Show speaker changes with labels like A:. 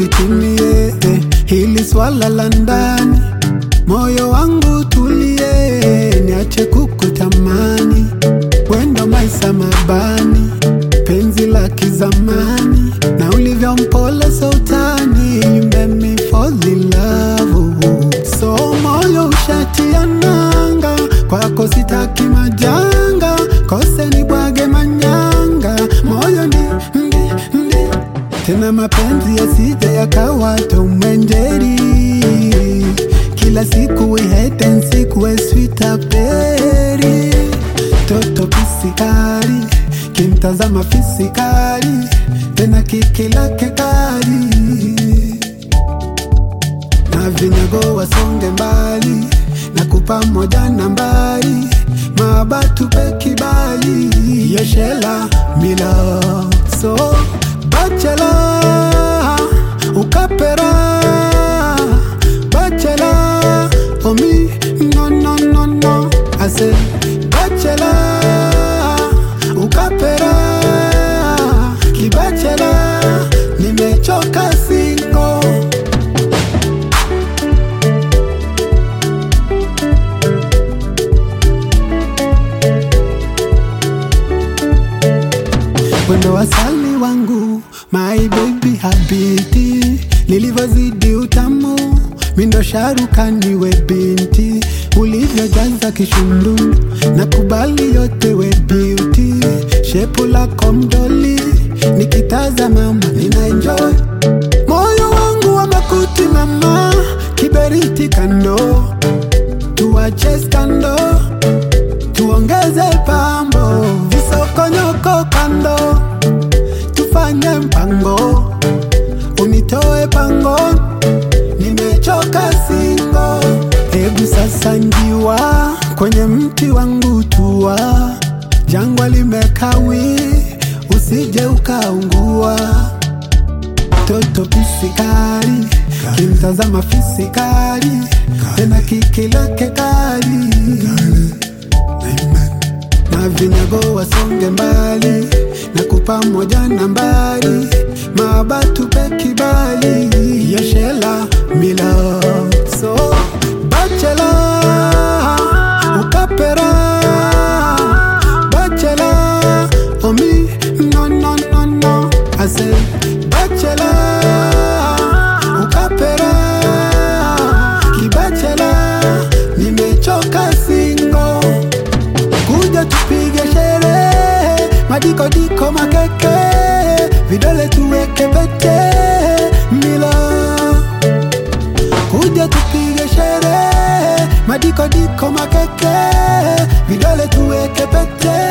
A: litimie eh, hili swala la ndani, moyo wangu tulie, niache kukutamani, wendo maisa mabani, penzi la kizamani, na ulivyo mpole sultani, you made me fall in love. So moyo ushatia nanga, kwako sitaki majanga, kose ni bwage manyanga, moyo ndi, ndi, ndi tena mapenzi yasije yakawa Tom and Jerry. Kila siku we hate and seek we sweet berry. Toto pisikari kimtazama fisikari, tena kiki lake kari na vinyago wasonge mbali na kupa moja nambari mabatu pe kibali yeshela mila so bachela ukapera bachela omi no no no no ase bachela ukapera kibachela nimechoka singo Wendo wasali wangu my baby habiti, nilivyozidi utamu mindo sharuka niwe binti, ulivyojaza kishundu na kubali yote we beauty, shepu lako mdoli nikitazama mama nina enjoy moyo wangu wa makuti mama, kiberiti kando, tuache skando tuongeze pambo, visokonyoko kando, tufanye mpango, unitoe pango, nimechoka singo. Hebu sasa njiwa kwenye mti wangu tua, jangwa limekawi, usije ukaungua. Toto pisikari kimtazama fisikari, tena kiki lake kari na vinyago wasonge mbali na kupa moja nambari mabatu pe kibali yeshela mila so bachela ukapera bachela omi no no no no ase bachela ukapera kibachela nimechoka singo kuja tupige sherehe, madikodiko makeke, vidole tuweke pete, mila kuja tupige sherehe, madikodiko makeke, vidole tuweke pete,